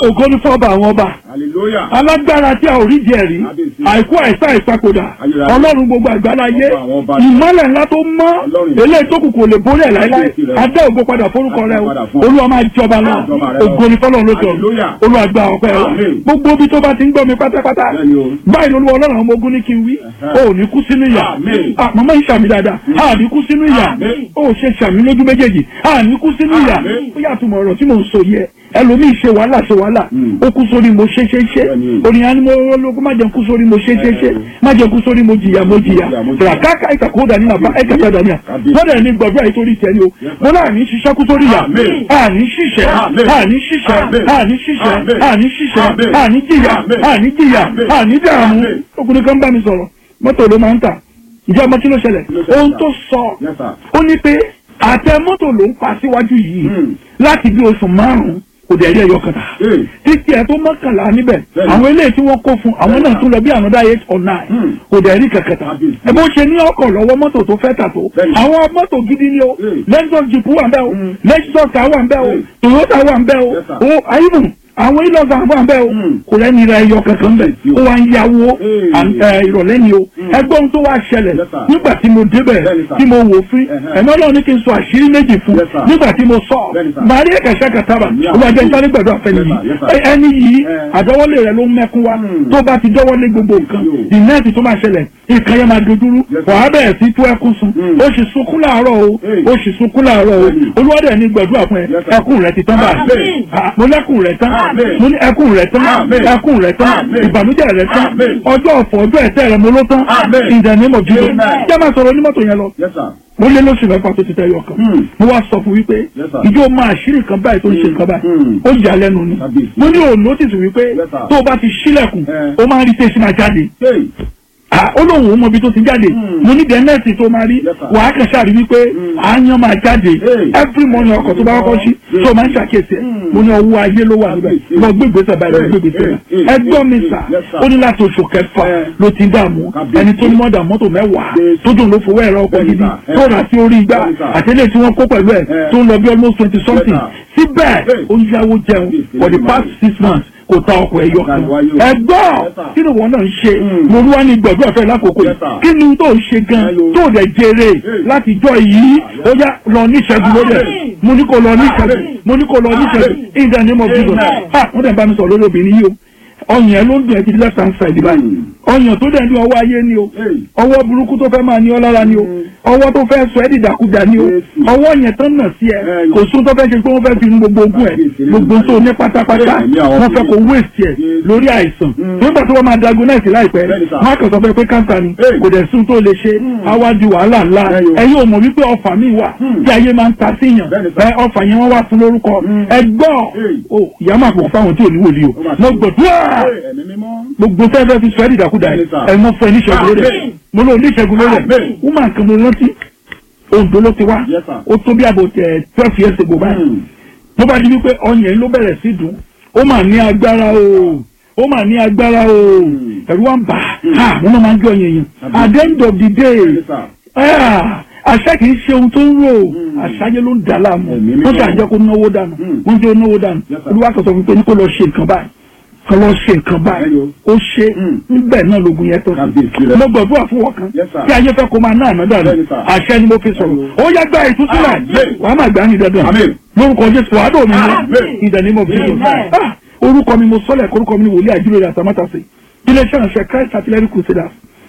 ògo ní fọ́ọ̀bà àwọn ọba hallelujah alágbára tí a ò rí jẹ rí Kábíyèsí. àìkú àìsá ìpapòdà Ayérayé. ọlọ́run gbogbo àgbáláyé Ọba àwọn ọba. ìmọ́lẹ̀ ńlá tó mọ́ Ọlọ́run. eléyìí tó kù kò lè borí ẹ̀ láíláí Kábíyèsí rẹ. adé ògo padà forúkọ rẹ o Padà fún ọ. olúwa máa jọba lọ Jọba rẹ lọ. ògo ní fọlọ́run ló sọ Hallelujah. olúwa gba ọpẹ́ wa Amen. gbogbo ibi tó bá ti ń gbọ́ mi pátápátá Bẹ́ẹ̀ni o. báyìí lolúwa ọlọ́run àwọn ọmọ ogun ní kí n wí Ẹ̀hẹ́. o ò ní kú sínú ìyà Amen. Ah, màmá yìí sàmì dáadáa a ní kú sínú ìyà Amen. o ò ṣe sàmì lójú méjèèjì a ní kú sínú ìyà Amen. ó yàtọ̀ mọ̀ ọ̀rọ̀ tí mò ń sọ yẹ ẹlòmíì ṣe wàhálà ṣe wàhálà Mm. ó kú sórí mo ṣe ṣe ṣe Bẹ́ẹ̀ni. ònìyàn ni mo lóko má jẹun kú sórí mo ṣe ṣe ṣe má jẹun kú sórí mo jìyà mo jìyà Mo jìyà, mo jìyà. ràkàkà ìkàkó dání nàbà ẹ̀kẹ́kẹ́ dání à Kábíyèsí. lọ́dẹ̀ ní gbọ̀dọ̀ àyè torí tẹ̀ ni o mo náà ní ṣiṣẹ́ kú sórí yà Amen. àní ṣiṣẹ́ Amen. àní ṣiṣẹ́ Amen. àní ṣiṣẹ́ Amen. àní ṣiṣẹ́ Amen. àní jìyà Amen. àní jìyà Amen. àní dààmú Amen. ọkùnrin kan bá mi sọ̀rọ̀ mọ́tò ló máa ń tà ìjẹ́ ọmọ kí ló ṣẹlẹ̀ Kí ló ṣẹlẹ̀, ohun sir? tó sọ Yes, sir. ó ní pé àtẹ mọ́tò ló ń pa síwájú yìí Hmm. láti bí oṣù márùn-ún kò dẹ̀ rí ẹyọ kan tà Hey. títí ẹ tó mọ́kànlá níbẹ̀ Bẹ́ẹ̀ni. àwọn eléyìí tí wọ́n kó fún àwọn náà tún lọ bí ànádá eight or nine Hmm. kò dẹ̀ rí kankan tà Kábíyèsí. ẹ bó ṣe ní ọkọ̀ lọ́wọ́ mọ́tò tó fẹ́ tà tó Bẹ́ẹ̀ni. àwọn mọ́tò gidi ni o Hmm. lexus jeep wà ń bẹ̀ o Hmm. lexus car wà ń bẹ̀ o Hmm. toyota wà ń bẹ̀ o Yes, sir. o ayélujára àwọn ilọ̀gà wà ń bẹ̀ o Hmm. kò lẹ́ni ra ẹyọ kankan bẹ̀ Kábíyèsí o. ó wá ń yáwó Hey. àn- ẹ, ìrọ̀lẹ́ ni o Hmm. ẹgbọ́n tó wá ṣẹlẹ̀ Yes, sir. nígbà tí mo débẹ̀ Bẹ́ẹ̀ni, sir. tí mo wò fún Ẹ̀hẹ́. ẹ̀mọ́ náà ní kí n sọ àṣírí méjì fún Yes, sir. nígbà tí mo sọ Bẹ́ẹ̀ni, sir. màá rí ẹ̀kẹ́sẹ̀ kàtàbà Ní ó wá jẹ́ àwọn sáré gbẹ̀dọ̀ àfẹ́ni Yes, sir. yìí Yes, sir. Ẹ- ẹni yìí Eh. àdọ́wọ́lé rẹ̀ ló ń mẹ́kún wá Hmm. tó bá ti dọ́wọ́lé gbogbo nǹkan Yo. ìnẹ́ẹ̀tì tó máa ṣẹlẹ̀ nǹkan yẹn máa dojúrú Yes, sir. wàá bẹ̀rẹ̀ sí tú ẹkún sun Hmm. ó sì sunkún láàárọ̀ o Hey. ó sì sunkún láàárọ̀ o Bẹ́ẹ̀ni. olúwadẹ̀ ní gbẹ̀dúrà fún ẹ Yes, sir. ẹkún rẹ ti tán báyìí Amen. Ah, mo lẹ́kùn rẹ tán Amen. mo ní ẹkún rẹ tán Amen. ẹkún rẹ tán Amen. ìbànújẹ́ rẹ tán Amen. ọjọ́ ọ̀fọ̀ ọjọ́ ẹ̀tẹ́ rẹ mo ló tán Amen. in the name of Jesus Amen. jẹ́ máa sọ̀rọ̀ onímọ̀tò yẹn lọ Yes, sir. mo lé lóṣù mẹ́fà tó ti tẹ́ yọ kan Hmm. mo wá sọ fún wípé Yes, sir. ìjọ máa ṣírí nǹkan báyìí tó ń ṣe nǹkan báyìí Hmm. ó yà á lẹ́nu ni Kábíyèsí. mo ní òun notice wípé Yes, sir. tó o bá ti ṣílẹ̀kùn Eh. ó máa ń rí tẹ́sí máa jáde Hey. Ah, ó lóun ò mọ ibi tó ti jáde Hmm. mo ní dẹ́nẹ́ẹ̀tì tó máa rí Yes, sir. wàá kàn ṣáà rí wípé Hmm. àáyán máa jáde Hey. every morning ọkọ̀ tó bá kọ́kọ́ ṣí Hey. tó máa ń ṣàkíyèsí ẹ̀ Hmm. mo ní ọwọ́ ayé ló wà níbẹ̀ Kábíyèsí. lọ gbé ìgbésẹ̀ báyìí lọ Hey. gbé ìgbésẹ̀ Hey. báyìí Hey. ẹgbọ́n mi Hey. sà Yes, sir. ó ní láti oṣù kẹfà Eh. ló ti ń dààmú Kábíyèsí. ẹni tó ní mọ́dà mọ́tò mẹ́wàá Yes. tó dùn ló fowó ẹ̀rọ ọkọ̀ Bẹ́ẹ̀ni, gidi sir. tó rà sí orí igbá Bẹ́ẹ̀ni, sir. àtẹlẹ́ tí wọ́n kó pẹ̀lú ẹ̀ Eh. tó ń lọ bí almost twenty something Yes, síbẹ̀ Hey. ó yáwó jẹun Yes, for the yes, past yes. six months kò ta ọkọ̀ ẹ̀yọ kan Yes, sir. ẹgbọ́n Yes, sir. kí ni wọn náà ń ṣe Hmm. mo wá ní gbọ̀dọ̀ ọ̀fẹ́ lákòókò Yes, yìí sir. kí ni tó ń ṣe gan Hello. tó dẹ̀ jèrè Hey. láti jọ yìí ó yá lọ ní ìṣẹ́gun lórí ẹ̀ Amen. mo ní kó lọ ní ìṣẹ́gun Amen. mo ní kó lọ ní ìṣẹ́gun Amen. in the name of Jesus Amen. ah wọ́n dẹ̀ bá mi sọ̀rọ̀ lórí obìnrin yìí o ọyàn ẹ ló ń dùn ẹ ti di left hand side báyìí Hmm. ọyàn tó dẹ̀ ní ọwọ́ ayé ni o Hey. ọwọ́ burúkú tó fẹ́ máa ní ọ lára ni o ọwọ́ tó fẹ́ sọ ẹ́ dìdàkudà ni o Yes. ọwọ́ yẹn tán nà sí ẹ Hey. kò sún tó fẹ́ ṣe pé wọ́n fẹ́ fi nu gbogbo ogún ẹ gbogbo tó ní pátápátá Hey, ní àwọn wọ́n fẹ́ kó waste ẹ Yes. lórí àìsàn Mm. nígbà tí wọ́n máa diagnose láìpẹ́ Bẹ́ẹ̀ni, sir. wọ́n á kàn sọ fẹ́ pé cancer ni Hey. kò dẹ̀ sún tó lè ṣe àwa di wàhálà ńlá Bẹ́ẹ̀ni o. ẹ̀yin ò mọ̀ wípé ọfà mi wà Hmm. tí ayé máa ń ta síyàn Bẹ́ẹ̀ni, sir. ẹ ọfà yẹn wọ́n wá fún lórúkọ Mm. ẹgbọ́n Hey. o ìyá máa pọ̀ fáwọn tí ò ní wòlíì o Ó máa mo ṣe. gbọ̀dúrà Hey, ẹ̀mí mímọ́. gbogbo fẹ́ fẹ́ fi sọ ẹ́ dìdàkudà Bẹ́ẹ̀ni, yìí sir. ẹ̀ mọ fún ẹ níṣẹ́gun lórí ẹ̀ Amen. mo lọ níṣẹ́gun lórí ẹ̀ Amen. woman kan mo rántí Oǹdó ló ti wá Yes, sir. ó tó bí àbò tẹ twelve years ago báyìí Hmm. ló bá di wípé ọyàn yìí ló bẹ̀rẹ̀ sí dùn ó mà ní agbára o ó mà ní agbára o Hmm. ẹ̀rù wa ń bà á wọ́n máa ń gbé ọyàn yẹn Àbí. at the end of the day Bẹ́ẹ̀ni, sir. ah, àṣà kì í ṣe ohun tó ń rò Hmm. àṣàyẹ ló ń dà láàmú Ẹ̀mí mímọ́. wọ́n ṣàjẹ́ kó náwó dànù Hmm. wọ́n jẹ́ náwó dànù Yes, sir. olúwa sọ̀tọ̀ fún pé ní kó lọ ṣe nǹkan báyìí kó lọ ṣe nǹkan báyìí Bẹ́ẹ̀ni ó ṣe Hmm. níbẹ̀ náà lógun yẹn tó Kábíyèsí rẹ̀. mo gbàdúrà fún wọn kan Yes, sir. tí ayé fẹ́ kó máa ná àná dànù Bẹ́ẹ̀ni, sir. àṣẹ ni mo fi sọ̀rọ̀ Bẹ́ẹ̀ni. ó yá gba ìtúsílẹ̀ Amen. wàá má gbà ní dandan Amen. lórúkọ jésù wàá dò mí Amen. ní ìdánimọ̀ bí Amen. orúkọ mi mo sọ́lẹ̀ orúkọ mi ni wòlíì àjúlò àtàmátàsí iléeṣẹ́ ìránṣẹ́ christ artillery crusaders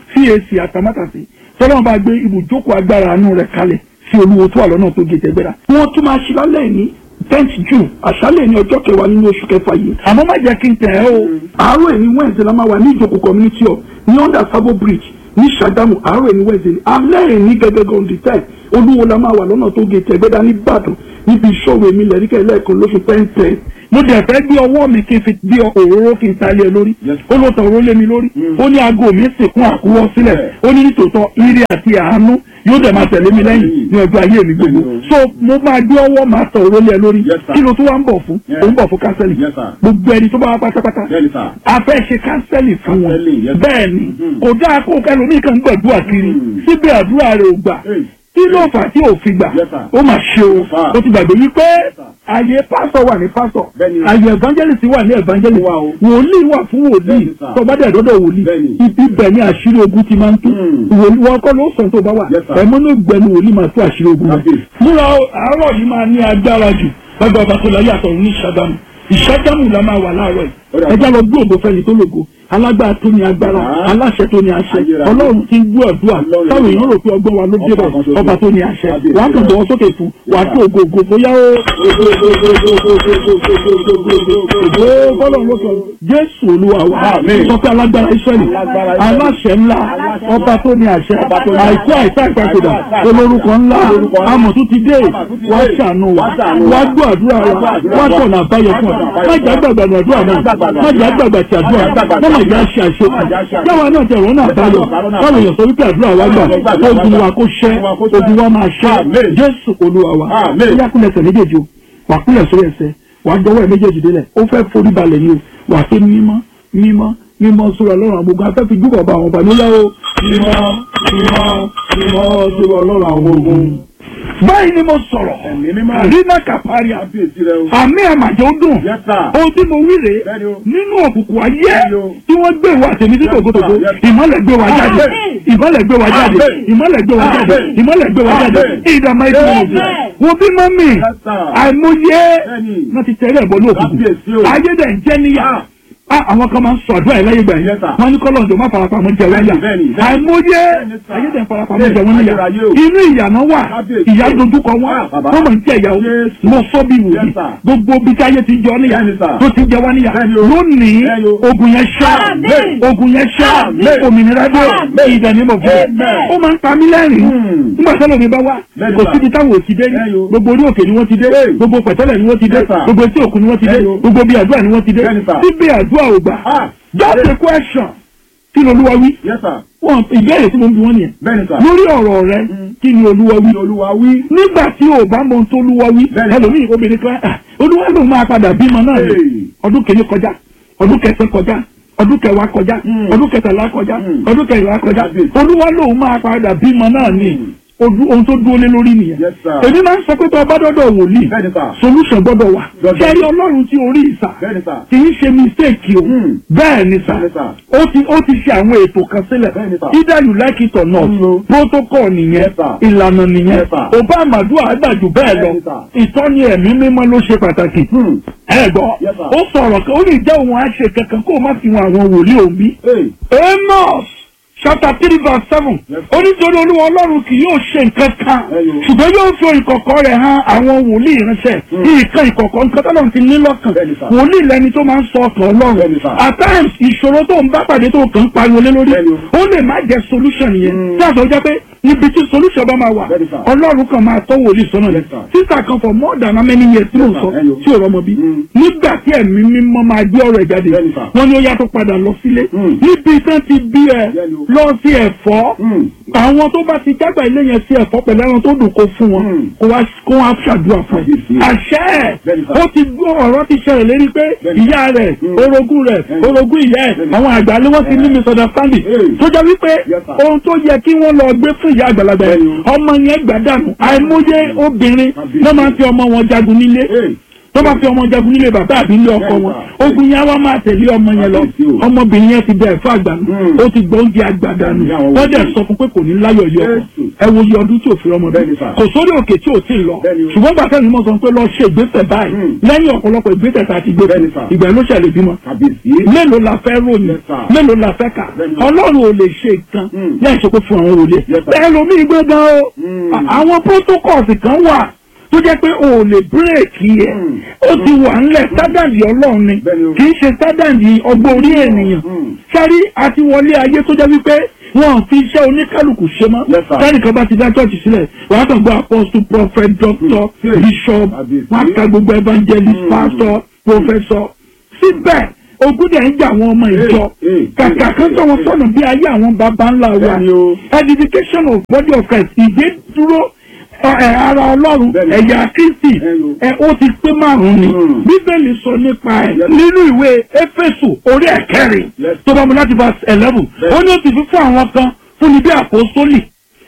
cac àtàmátàsí tọ́lọ́mù bá gbé ibùjókòó agbára àánú rẹ̀ kalẹ̀ sí olúwo tó wà lọ́nà tó gé tẹ́gbẹ́ra. wọ́n tún máa ṣe lálẹ́ ní tenth june àṣálẹ̀ ní ọjọ́ kẹwàá nínú oṣù kẹfà yìí. àmọ́ má jẹ́ kí n tẹ̀ ẹ́ o. àárọ̀ ẹ̀ ní wednesday la máa wà ní ìjókòó community hall ní under sabo bridge ní sàgámù àárọ̀ ẹ̀ ní wednesday ní alẹ́ ẹ̀ ní gẹ́gẹ́gẹ́ on the ten olúwo la máa wà lọ́nà tó gé tẹ́gbẹ́ra ní ìbàdàn níbi ìṣòro èmi lẹ́ríkẹ́ lẹ́ẹ̀kan lóṣù pẹ́ńpẹ́ mo dẹ̀ fẹ́ gbé ọwọ́ mi kí n fi gbé òróró kí n ta lé ẹ lórí Yes. ó ló tàn òróró lé mi lórí ó ní aago mi sìnkún àkúwọ́ sílẹ̀ ó ní nítòótọ́ ire àti àánú yóò dẹ̀ máa tẹ̀lé mi lẹ́yìn ní ọjọ́ ayé mi gbogbo Yes. so mo máa gbé ọwọ́ máa tàn òróró lé ẹ lórí Yes, sir. kí ló tún wá ń bọ̀ fún Yes. ó ń bọ̀ fún kánsẹ́lì Yes, sir. gbogbo ẹni tó bá wá pátápátá Bẹ́ẹ̀ni, sir. a fẹ́ ṣe kánsẹ́lì fún wọn Counseling, yes. bẹ́ẹ̀ ni Mhm. kò dáa kó ẹlòmíì kan gbàdúrà kiri Mhm. síbi àdúrà rẹ̀ ò gbà Hey. kí ló fà tí ò fi gbà Yes, sir. ó mà ṣe o Yes, sir. ó ti gbàgbé wípé Yes, sir. àyè pásọ wà ní pásọ Bẹ́ẹ̀ni. àyè evangelist wà ní evangelist Wà o. wòlíì wà fún wòlíì Bẹ́ẹ̀ni, sir. tó bá dẹ̀ dọ́dọ̀ wòlíì Bẹ́ẹ̀ni. ibi bẹ̀ ni àṣírí ogun ti máa ń tú Hmm. wòlíì wọn kọ́ ló sọ tó bá wà Yes, sir. ẹ̀mọ́ ló gbẹnu wòlíì máa tú àṣírí ogun rẹ̀ Kábíyèsí. múra o, àárọ̀ yìí máa ní agbára jù lágbà ọba tó láyé àtọ̀run ní ìṣàgámù ìṣàgámù la máa wà láàárọ̀ Ó yìí dà. ẹjá lọ gbé ògo fẹ́ni tó lògo alágbára tó ní agbára Ah. aláṣẹ tó ní àṣẹ Ayérayé. ọlọ́run ti ń gbọ́ àdúrà Ọlọ́run. táwọn èèyàn rò pé ọgbọ́n wa ló dé Ọba kan bẹ̀ ṣoṣo. ọba tó ní àṣẹ Kábíyèsí. wàá kàn bọ́ sókè fún wàá tó ògo ògo bóyá ó Ó bọ́lọ̀ ló sọ Jésù Olúwa wa Àmín. sọ pé alágbára Ísírẹ́lì Alágbára Ísírẹ́lì. aláṣẹ ńlá Aláṣẹ ọba tó ní àṣẹ Ọba tó ní àìkú àṣẹ. àìsá ìpàkòdà Àìkú àìsá olórúkọ ńlá Olórúkọ ńlá. amọ̀ tó ti dé Amọ̀ tó ti wá dé. ṣàánú wa Wá ṣàánú wá wa. gbọ́ àdúrà Wá wa gbọ́ àdúrà wá wa. tọ̀nà àbáyọ fún ọ Wá tọ̀nà àbáyọ má jà gbàgbà àdúrà náà Má jà gbàgbà má jà gbàgbà tí àdúrà Má jà gbàgbà má má jà ṣe àṣekù Má jà ṣe àṣekù. yàrá náà tẹ̀rọ náà báyọ̀ báwo yàn sọ wípé àdúrà wa gbà ogun wa kó ṣẹ́ ogun wa máa ṣẹ́ Àmín. Jésù Olúwa wa Àmín. ó yá kúnlẹ̀ ẹsẹ̀ méjèèjì o wà kúnlẹ̀ sórí ẹsẹ̀ wà dọwọ́ ẹ̀ méjèèjì délẹ̀ ó fẹ́ forí balẹ̀ ni o wà pé mímọ́ mímọ́ mímọ́ sórí ọlọ́run àgbogbo afẹ́ fi júbọ̀ bá àwọn ọba nílẹ̀ o mímọ́ mímọ́ mímọ́ sórí ọlọ́run àwọn ogun. báyìí ni mo sọ̀rọ̀ Ẹ̀mí mímọ́. rínà kàpáríà Kábíyèsí rẹ o. àmì àmàjọ dùn Yes, sir. ohun tí mo wí rèé Bẹ́ẹ̀ni o. nínú òkùnkùn ayé Bẹ́ẹ̀ni o. tí wọ́n gbé wa tèmi sí tòkótòkó Yes, sir. ìmọ́lẹ̀ gbé wa jáde Amen. ìmọ́lẹ̀ gbé wa jáde Amen. ìmọ́lẹ̀ gbé wa jáde Amen. ìmọ́lẹ̀ gbé wa jáde Amen. ìdààmú ẹ̀jẹ̀ wọn jù Amen. wo bí mọ́mì Yes, sir. àìmọye Bẹ́ẹ̀ni. náà ti tẹ̀lé ẹ̀bọ ní òkùnkùn Kábíyèsí o. ayé dẹ̀ ń jẹ́ níyà Ah, àwọn kan máa ń sọ àdúrà yìí láyé gbà yẹn Yes, sir. wọn ní kọ́lọ̀ ọ̀dọ̀ má farapamọ́ jẹ wọ́n yà Bẹ́ẹ̀ni, bẹ́ẹ̀ni, bẹ́ẹ̀ni. àìmọye Bẹ́ẹ̀ni, sir. ayé dẹ̀ ń farapamọ́ jẹ wọ́n níyà Ayérayé o. inú ìyànà wà Kábíyèsí. ìyá dojúkọ wọn Ah, bàbá. wọ́n mọ̀ ní jẹ́ ìyá o Yes. mo sọ bí wòlíì Yes, sir. gbogbo bí táyé ti jọ níyà Bẹ́ẹ̀ni, sir. tó ti jẹ wá níyà Bẹ́ẹ̀ni o. lónìí Bẹ́ẹ̀ni o. ogun yẹn ṣá Amen. ogun yẹn ṣá Amen. òmìnira dé Amen. ìdánimọ̀ fún Amen. ó máa ń pa mí lẹ́rìn Hmm. nígbà tẹ́lẹ̀ mi bá wá Bẹ́ẹ̀ni, kò sir. síbi táwọn ò ti dé rí Bẹ́ẹ̀ni o. gbogbo orí òkè ni wọ́n ti dé Hey. gbogbo pẹ̀tẹ́lẹ̀ ni wọ́n ti dé Yes, sir. gbogbo etí òkun ni wọ́n ti dé Bẹ́ẹ̀ni o. gbogbo bí àdúrà ni wọ́n ti dé Bẹ́ẹ̀ni, sir. síbi àdúrà ò gbà Ah. just a question kí ni olúwa wí Yes, sir. wọn ìbéèrè tí mo ń bi wọn nìyẹn Bẹ́ẹ̀ni, sir. lórí ọ̀rọ̀ rẹ kí ni olúwa wí Kí Olúwa wí. nígbà tí o bá mọ ohun tó olúwa wí Bẹ́ẹ̀ni. ẹlòmíì obìnrin kan ah, olúwa ló máa padà bímọ náà ni Hey. ọdún kìíní kọjá ọdún kẹsàn kọjá ọdún kẹwàá kọjá Mm. ọdún kẹtàlá kọjá Mm. ọdún kẹrìnlá kọjá Kábíyèsí. olúwa ló máa padà bímọ náà ni Mm. ojú- ohun tó dúró lé lórí nìyẹn Yes, sir. èmi máa ń sọ pé tó o bá dọ́dọ̀ wòlíì Bẹ́ẹ̀ni, sir. solution gbọ́dọ̀ wà Gbọ́dọ̀. kẹ́rí ọlọ́run tí orí ìsà Bẹ́ẹ̀ni, sir. kì í ṣe mistake o Mm. bẹ́ẹ̀ ni sà Bẹ́ẹ̀ni, sir. ó ti ó ti ṣe àwọn ètò kan sílẹ̀ Bẹ́ẹ̀ni, sir. either you like it or not Mm. protocol nìyẹn Yes, sir. ìlànà nìyẹn Yes, sir. obama àdúrà àgbàjù bẹ́ẹ̀ lọ Bẹ́ẹ̀ni, sir. ìtọ́ni ẹ̀mí mímọ́ ló ṣe pàtàkì Hmm. ẹ gbọ́ Yes, sir. ó sọ̀rọ̀ kan ó lè jẹ́ òun á ṣe kankan kó o má fi wọn àwọn wòlíì òun bí Hey. amos chapter three verse seven Yes. ó ní torí olúwa ọlọ́run kì yóò ṣe nǹkan kan Ẹyọ. ṣùgbọ́n yóò fi ìkọ̀kọ̀ rẹ̀ hàn àwọn wòlíì ránṣẹ́ nǹkan ìkọ̀kọ̀ nǹkan tó lọ́run ti ní lọ́kàn Bẹ́ẹ̀ni, sir. wòlíì lẹni tó máa ń sọ ọkàn ọlọ́run Bẹ́ẹ̀ni, sir. at times ìṣòro tó ń bá pàdé tó kàn ń pariwo lé lórí Bẹ́ẹ̀ni o. ó lè má jẹ́ solution yẹn Mm. tí a sọ jẹ́ pé níbi tí solution bá máa wà Bẹ́ẹ̀ni, sir. ọlọ́run kan máa tọ́ wòlíì sọ́nà Yes, rẹ̀ sir. sísà kan for more than how many years tí mò ń Yes, sọ sir. Ẹyọ. tí ò rọmọ bí Mm. nígbà tí ẹ̀mí mímọ́ máa gbé ọ̀rọ̀ ẹ̀ jáde Bẹ́ẹ̀ni, sir. wọ́n ní ó yàtọ̀ padà lọ sílé Mm. níbi tán ti bí ẹ Bẹ́ẹ̀ni o. lọ sí ẹ̀fọ́ Mm. àwọn tó bá ti jágbà ilé yẹn sí ẹ̀fọ́ pẹ̀lú ẹran tó dùn kó fún wọn Mm. kó wá kó wá ṣàdúrà fún ẹ Kábíyèsí. àṣẹ ẹ̀ Bẹ́ẹ̀ni, sir. ó ti gbọ́ ọ̀rọ̀ ti ṣẹlẹ̀ lérí pé Bẹ́ẹ̀ni. ìyá rẹ̀ Mm. orogún rẹ̀ Bẹ́ẹ̀ni. orogún ìyá ẹ̀ Bẹ́ẹ̀ni. àwọn àgbà ni wọ́n ti ní misunderstanding Hey. tó jẹ́ wípé Yes, sir. ohun tó yẹ kí wọ́n lọ gbé fún ìyá àgbàlagbà yẹn Bẹ́ẹ̀ni o. ọmọ yẹn gbàdánù àìmọye obìnrin Kábíyèsí. ló máa ń fi ọmọ wọn jagun nílé Hey. tó bá fi ọmọ jagun nílé bàbá àbí ilé ọkọ wọn ogun yẹn wá máa tẹ̀lé ọmọ yẹn lọ Kábíyèsí o. ọmọbìnrin yẹn ti bẹ ẹ̀fọ́ àgbànú Mm. ó ti gbọ́ oúnjẹ àgbàdànù Ìyá àwọn wọ́n dẹ̀ wòlíì. sọ fún pé kò ní láyọ̀ yọ ọkọ Jésù. ẹ wo iye ọdún tí ò fi ọmọ bí Bẹ́ẹ̀ni, sir. kò sórí òkè tí ò tí ì lọ Bẹ́ẹ̀ni o. ṣùgbọ́n gbàtẹ́ ni mo sọ pé lọ ṣe ìgbésẹ̀ báyìí Mm. lẹ́yìn ọ̀pọ̀lọpọ̀ ìgbésẹ̀ tá a ti gbé Bẹ́ẹ̀ni, fún sir. ìgbà ló ṣẹlẹ̀ bímọ Kábíyèsí. mélòó la fẹ́ ròyìn Yes, sir. mélòó la fẹ́ kà Bẹ́ẹ̀ni, sir. ọlọ́run ò lè ṣe nǹkan Mm. láì ṣe pé fún àwọn wòlíì Yes, sir. bẹ́ẹ̀ lomi gbọ́ngàn o Mm. À- àwọn protocols kan wà tó jẹ́ pé o ò lè bírèkì ẹ̀ Mm. ó ti wà ńlẹ̀ sádàndì ọlọ́run ni Bẹ́ẹ̀ni o. kì í ṣe sádàndì ọgbọ́n orí ènìyàn Mm. sẹ́rí àti wọlé ayé tó jẹ́ wípé wọn ò fi iṣẹ́ oníkálukú ṣe mọ́ Yes, sir. sẹ́nìkan bá ti dá chọ́ọ̀chì sílẹ̀ wàá kàn gbọ́ apostle prophet doctor Mm. bishop Kábíyèsí. wàá ka gbogbo evangelist Mm. pastor professor síbẹ̀ ogun dẹ̀ ń jà àwọn ọmọ ìjọ Hey, hey, kàkà kan tó wọn sọnù bí ayé àwọn baba ńlá wa Bẹ́ẹ̀ni o. edification of body of Christ ìgbé dúró ẹ, ẹ, ara ọlọ́run Bẹ́ẹ̀ni. ẹ̀yà kristi Bẹ́ẹ̀ni o. ẹ, ó ti pé márùn-ún ni Mm. bíbélì sọ nípa ẹ̀ Yes. nínú ìwé éfésù orí ẹ̀kẹrin Yes. tó bá mu láti verse eleven Bẹ́ẹ̀ni. ó ní ó ti fi fún àwọn kan fún ni bí àpòsólì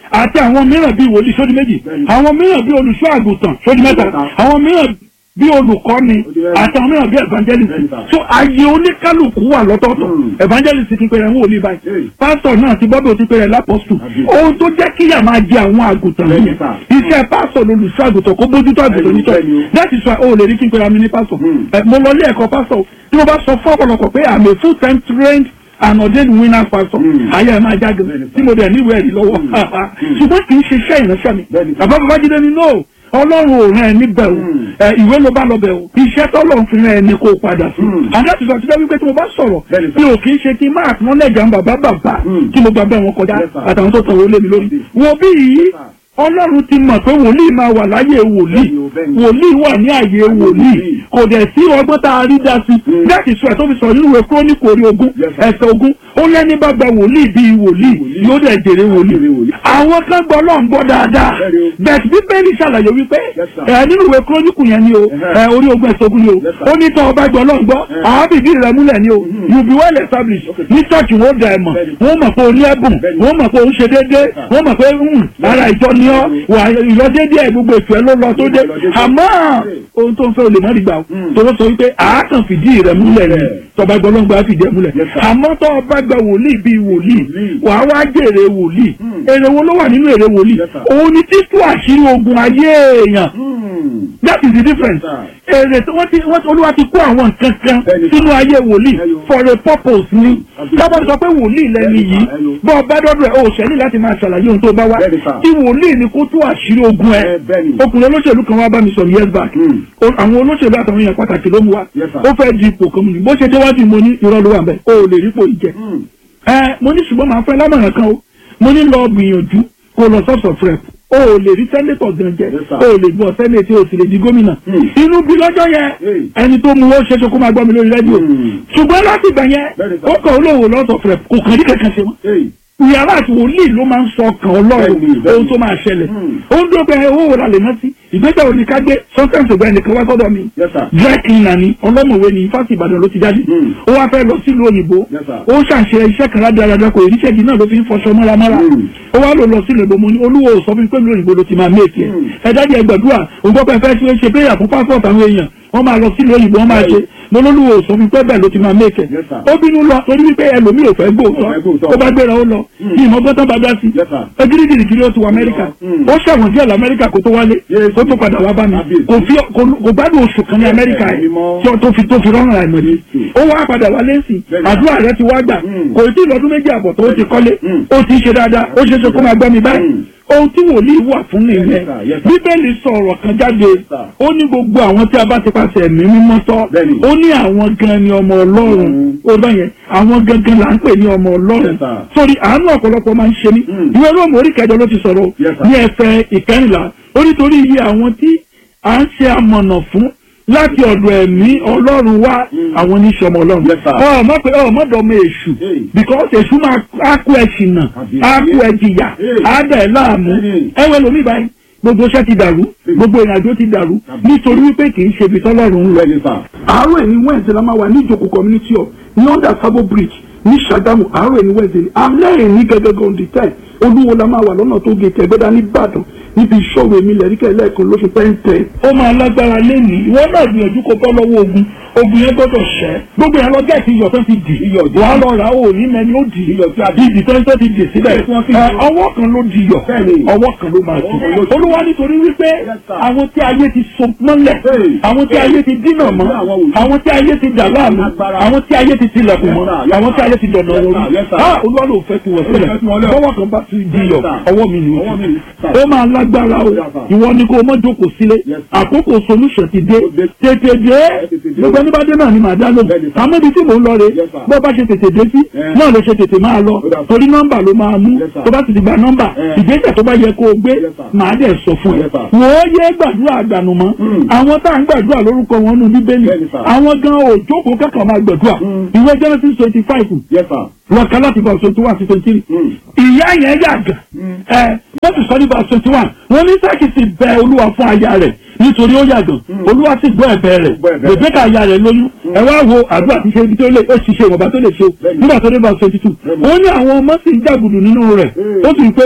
àti àwọn mìíràn bíi wòlíì sódì méjì Bẹ́ẹ̀ni. àwọn mìíràn bíi olùṣọ́ àgùntàn sódì mẹ́ta Mẹ́ta. àwọn mìíràn bíi olùkọ́ni Ó di mẹ́rin. àti àwọn mìíràn bíi evangelist Bẹ́ẹ̀ni sà. so ayé oníkálukú wà lọ́tọ̀ọ̀tọ̀ Mm. evangelist ti pèrè ń wòlíì báyìí Hey. pásítọ̀ náà ti bọ́dọ̀ ti pèrè lápọ́sù Àbí. ohun tó jẹ́ kíyà máa jẹ àwọn àgùntàn Bẹ́ẹ̀ni yìí sà. iṣẹ́ pásítọ̀ lolùṣọ́ àgùntàn kó bójútó àgùntàn Bẹ́ẹ̀ni, nítọ́ bẹ́ẹ̀ni o. that is why o lè rí kí n pèrè àmì ní pásítọ̀ Mm. Ẹ, mo lọ ilé ẹ̀kọ́ pásítọ̀ tí mo bá sọ fún ọ̀pọ̀lọpọ̀ pé I'm a full time trained and ordained winner pastor Mm. ayé ẹ̀ máa jáde Bẹ́ẹ̀ni sà. tí mo dẹ̀ níwèé ẹ̀rí lọ́wọ́ Mm. ṣùgbọ́n kì í ṣe iṣẹ́ ìránṣẹ́ mi Bẹ́ẹ̀ni sà. bàbá babájídé ni no ọlọ́run ò rán ẹ níbẹ̀ o Mm. ẹ, ìwé ló bá lọ bẹ̀ o iṣẹ́ tọ́lọ̀ ń fi rán ẹ ní kó o padà sí Mm. and that is why today wípé tí mo bá sọ̀rọ̀ Bẹ́ẹ̀ni sà. mi ò kì í ṣe kí n máa tún lẹ́jà ń bàbá bàbá Mm. kí mo gba bẹ́ẹ̀ wọn kọjá Yes, sir. àtàwọn tó tọrọ lé mi lórí wo bí yìí sir. ọlọ́run ti mọ̀ pé wòlíì máa wà láyé wòlíì Bẹ́ẹ̀ni o, bẹ́ẹ̀ni. wòlíì wà ní àyè wòlíì wòlíì. kò dẹ̀ sí ọgbọ́n tá a rí dá sí Mm. láti sọ ẹ̀ tó fi sọ nínú ìwé kúrónìkì orí ogún Yes, sir. ẹsẹ̀ ogún ó lẹ́ni bá gba wòlíì bíi wòlíì Wòlíì. yóò dẹ̀ jèrè wòlíì Jèrè wòlíì. àwọn kan gbọ́ lọ́n gbọ́ dáadáa Bẹ́ẹ̀ni o. bẹ́ẹ̀ bíbélì ṣàlàyé wípé Yes, sir. ẹ nínú ìwé kúrónìkì yẹn ni o Ẹhẹ́. ẹ orí ogún ẹsẹ̀ ogún ni o Yes, sir. ó ní tọ́ ọba gbọ́ lọ́n gbọ́ Ẹhẹ́. àwọn bìbí rẹ̀ múlẹ̀ ni o Mhm. you be well established Okay. ní church wọn ó dà ẹ̀ mọ̀ Bẹ́ẹ̀ni. wọ́n mọ̀ pé o ní ẹ̀bùn Bẹ́ẹ̀ni. wọ́n mọ̀ pé o ń ṣe déédéé sir. wọ́n mọ̀ pé hmm, ara ìjọ ni ọ́ wà ìlọdéédéé ẹ̀ gbogbo ètò ẹ̀ ló lọ tó dé Ìlọdéédéé. àmọ́ Hey. ohun tó ń fẹ́ o lè mọ́ nígbà o Mm. tó ló sọ wípé àákàn fìdí rẹ̀ múlẹ̀ ni Yeah. tọba gbọlọ́ngbà fìdí ẹ̀ múlẹ̀ Yes, sir. àmọ́ tó o bá gba wòlíì bíi wòlíì Wòlíì. wàá wá jèrè wòlíì Mm. èrè wo ló wà nínú èrè wòlíì Yes, sir. òun ni títú àṣírí ogun ayé èèyàn Hmm. that is the difference Yes, èrè tí wọ́n ti wọ́n ti olúwa ti kó àwọn nǹkan kan Bẹ́ẹ̀ni, sínú ayé wòlíì Ẹyọ. for a purpose ni Àbí. lọ́bàá sọ pé wòlíì lẹ́ni Bẹ́ẹ̀ni, yìí Ẹyọ. bọ́ ọ bá dọ́dọ̀ ẹ̀ o ṣẹ́ni láti máa ṣàlàyé ohun tó bá wá Bẹ́ẹ̀ni, sir. tí wòlíì ni kó tú àṣírí ogun ẹ̀ Ẹ, bẹ́ẹ̀ni. ọkùnrin olóṣèlú kan wá bá mi sọ̀rọ̀ years back Hmm. O- àwọn olóṣèlú àtàwọn èèyàn pàtàkì ló mú wa Yes, sir. ó fẹ́ di ipò kan mu ni bó ṣe déwájú mo ní irọ́ ló wà bẹ́ẹ̀ o ò lè rí ipò yìí jẹ Hmm. ẹ mo ní ṣùgbọ́n màá fẹ́ lámọ̀ràn kan o mo ní lọ gbìyànjú kó lọ sọ́ọ̀sọ̀ rep o ò lè rí sẹ́nétọ̀ gan jẹ Yes, sir. o ò lè gbọ́ sẹ́nétì o sì lè di gómìnà Hmm. inú bí lọ́jọ́ yẹn Hey. ẹni tó mú ó ṣeéṣe kó máa gbọ́ mi lórí rédíò Hmm. ṣùgbọ́n láti ìgbà yẹn Very good. ó kàn ó lòwò lọ́sọ̀ rep kò kàn ní kankan ṣe mọ́ Hey. yàrá àti wòlíì ló máa ń sọ ọkàn ọlọ́run Bẹ́ẹ̀ni, bẹ́ẹ̀ni. ohun tó máa ṣẹlẹ̀ Hmm. ó ń dópe owó wò lálẹ́ náà sí ìgbésẹ̀ òní ká gbé sometimes ògbà ẹnìkan wá sọ́dọ̀ mi Yes, sir. dry cleaner ni ọlọ́mọ̀wé ni fásitì ìbàdàn ló ti jáde Hmm. ó wá fẹ́ lọ sílùú òyìnbó Yes, sir. ó ṣàṣe iṣẹ́ kan rádaràdà kò ìríṣẹ́ yìí náà ló fi ń fọṣọ mọ́ramọ́ra Hmm. ó wá lò lọ sílùú òyìnbó mo ní olúwo sọ fún mi pé ìlú òyìnbó ló ti máa méèkì ẹ̀ Hmm. ẹ dájú ẹ gbàdúrà òǹgbọ́ pẹ́ fẹ́ ṣe ṣe prayer fún passport àwọn èèyàn wọ́n máa lọ sílùú òyìnbó wọ́n máa ṣe mo lólúwo sọ fún mi pé bẹ́ẹ̀ ló ti máa méèkì ẹ̀ Yes, sir. ó bínú lọ torí wípé ẹlòmíì ò fẹ́ Ò fẹ́ gbóòótọ́ gbóòótọ́. ó bá gbéra ó lọ Hmm. ní ìmọ̀gbọ́tán bá dá sí Yes, sir. ẹgírígìrì kiri ó ti wọ amẹ́ríkà Hmm. ó ṣẹ̀wọ̀n díẹ̀ lamẹ́ríkà kó tó wálé Yes. ó tó padà wá bá mi Kábíyèsí. kò fi kò- kò gbádùn oṣù kan ní amẹ́ríkà Ẹ̀mí yìí mọ́. tí ó- tó fi tó fi rọrùn àìmọ̀dé Yes. ó wá padà wálé sí Bẹ́ẹ̀ni. àdúrà rẹ ti wá gbà Hmm. kò tí ì lọ́dún méjì àbọ̀ tó ti kọ́lé Hmm. ó ti ṣe dáadáa ó ṣe é ṣe kó máa gbọ́ mi báyìí Hmm. ohun tí wòlíì wà fún nìyẹn Yes, sir. Yes, sir. bíbélì sọ ọ̀rọ̀ kan jáde sir. ó ní gbogbo àwọn tí a bá ti pàṣẹ ẹ̀mí mímọ́ tọ́ Bẹ́ẹ̀ni. ó ní àwọn gan ni ọmọ ọlọ́run Hmm. ó bá yẹn àwọn gangan là ń pè ní ọmọ ọlọ́run Yes, sir. sórí àánú ọ̀pọ̀lọpọ̀ máa ń ṣe mí Hmm. ìwé róòmù orí kẹjọ ló ti sọ̀rọ̀ Yes, sir. ní ẹsẹ̀ ìkẹrìnlá ó nítorí iye àwọn tí à ń ṣe amọ̀nà fún láti ọ̀dọ̀ ẹ̀mí ọlọ́run wá Hmm. àwọn oníṣẹ́ ọmọ ọlọ́run Yes, sir. ọmọ pé ọmọdé ọmọ èṣù Hey. because èṣù máa á kó ẹ ṣìnà Àbí. á kó ẹ jìyà Hey. á dẹ̀ ẹ́ láàmú Hey. ẹwẹ́ lomi báyìí gbogbo iṣẹ́ ti dàrú gbogbo ìrìnàjò ti dàrú Àbí. nítorí wípé kì í ṣe ibi tọ́lọ́run ń lọ Bẹ́ẹ̀ni, sir. àárọ̀ ẹni wẹ́ẹ̀sì la máa wà ní ìjòkó community hall ní under sabo bridge ní Ṣàgámù àárọ̀ ẹni wẹ́ẹ̀sì ni amẹ́rin ní gẹ́gẹ́ on the ten olúwo la máa wà lọ́nà tó gé tẹ̀gbẹ́dá ní Ìbàdàn níbi ìṣòro èmi lẹ́ríkẹ́ lẹ́ẹ̀kan lóṣù pẹ́ńtẹ́. ó máa lágbára lẹ́nìí ìwọ náà gbìyànjú kó bọ́ lọ́wọ́ ogun ogun yẹn gbọ́dọ̀ ṣẹ́ gbogbo yẹn lọ gẹ̀ẹ́sì iyọ̀ tó ti dì Iyọ̀ dì. wàá lọ rà á ò ní mẹ́ni ó dì Iyọ̀ tí a dì. ìdì tó ń tó ti dì síbẹ̀ Tí wọ́n fi Ẹ, dì. ọwọ́ kan ló di yọ̀ Bẹ́ẹ̀ni. ọwọ́ kan ló máa Ọwọ́ kan dì ló di. olúwa nítorí wípé Yes, sir. àwọn tí ayé ti so mọ́lẹ̀ Hey. àwọn tí ayé ti dínà mọ́ Àwọn wòlíì. àwọn tí ayé ti dà láàmú Agbára. àwọn tí ayé ti tilẹ̀kùn mọ́ Yes, sir. Yes, àwọn tí sir. ayé ti dọ̀nà Yes, wọn sir. rí Yes, sir. ah olúwa ló fẹ́ kí wọ́n sílẹ̀ fẹ́ kí wọ́n lẹ̀. bọ́wọ́ kan bá ti di yọ Yes, sir. ọwọ́ mi ni Ọwọ́ mi wọ́n ni, sir. ó máa lágbára o Yes, sir. ìwọ ni kó o mọ́ jókòó sílé Yes, sir. àkókò solution ti dé Ó dé. tètè dé tètè dé. gbogbo ẹni bá dé náà ni màá dá lóhùn Bẹ́ẹ̀ni, sir. àmọ́ ibi tí mò ń lọ rè Yes, sir. bó bá ṣe tètè dé sí Eh. náà ló ṣe tètè máa lọ Ó dà, sir. torí nọ́mbà ló máa mú Yes, sir. tó bá ti di gba nọ́mbà Eh. ìgbésẹ̀ tó bá yẹ kó o gbé Yes, sir. màá dẹ̀ sọ fún ẹ Yes, sir. wò ó yé gbàdúrà àgbànú mọ́ Mm. àwọn tá à ń gbàdúrà lórúkọ wọn nù bíbélì Bẹ́ẹ̀ni, sir. àwọn gan òjókòó kẹ́kọ̀ọ́ máa gbàdúrà Mm. ìwé Genesis twenty five Yes, sir. wọn kan láti verse twenty one sí twenty three Mm. ìyá yẹn yà gàn ẹ wọ́n ti sọ ní verse twenty one wọ́n ní sáàkì sì bẹ olúwa fún aya rẹ̀ nítorí ó yà gàn olúwa sì gbọ́ ẹ̀bẹ̀ rẹ̀ Gbọ́ ẹ̀bẹ̀ rẹ̀. Rebecca aya rẹ̀ lóyún ẹ wá wo àdúrà tí ṣe ibi tó lè ó sì ṣe ìwọ̀nba tó lè ṣe o Bẹ́ẹ̀ni. nígbà tó dé verse twenty two Bẹ́ẹ̀ni. ó ní àwọn ọmọ sì ń jàgùdù nínú rẹ̀ Mm. ó sì ń pé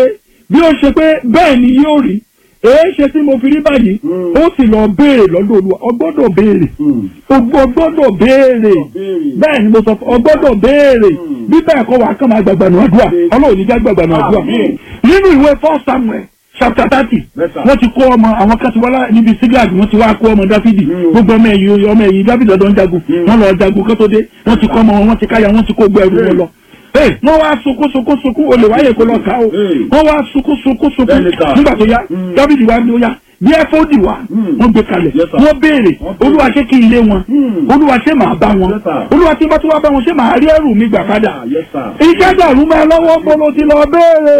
bí ó ṣe pé bẹ́ẹ̀ ni yóò rí èé ṣe tí mo fi rí báyìí Mm. ó sì lọ béèrè lọ́dọ̀ olúwa ọ gbọ́dọ̀ béèrè Mm. o gbọ́dọ̀ béèrè béèrè. bẹ́ẹ̀ ni mo sọ fún ọ gbọ́dọ̀ béèrè Mm. bí bẹ́ẹ̀ kọ́ wàá kàn máa gbàgbà nù àdúrà Béèrè. ọlọ́run ní já gbàgbà nù àdúrà Àmín. nínú ìwé first samuel chapter thirty Yes, sir. wọ́n ti kó ọmọ àwọn kan ti wá lá- níbi sígáàgì wọ́n ti wá kó ọmọ dáfídì Mm. gbogbo ọmọ ẹ̀yìn ọmọ ẹ̀yìn dáfídì ọ̀dọ́ ń jagun Mm. wọ́n lọ jagun kó tó dé wọ́n ti kọ́ ọmọ wọn wọ́n ti káyà wọ́n ti kó gbọ́ ẹrù wọn lọ. Ee, wọ́n wá sunkún sunkún sunkún olè wáyé kó lọ ká o Mm. wọ́n wá sunkún sunkún sunkún Bẹ́ẹ̀ni sà. nígbà tó yá Mm. dáfídì wá ní ó yá bí ẹfọ́dì wá Mm. wọ́n gbé kalẹ̀ Yes, sir. wọ́n béèrè Wọ́n béèrè. olúwa ṣé kí n lé wọn Mm. olúwa ṣé màá bá wọn Yes, sir. olúwa tí bá tún wá bá wọn ṣé màá rí ẹrù mi gbà padà Ah, yes, sir. iṣẹ́ dàrú mọ́ ẹ lọ́wọ́ bolo ti lọ béèrè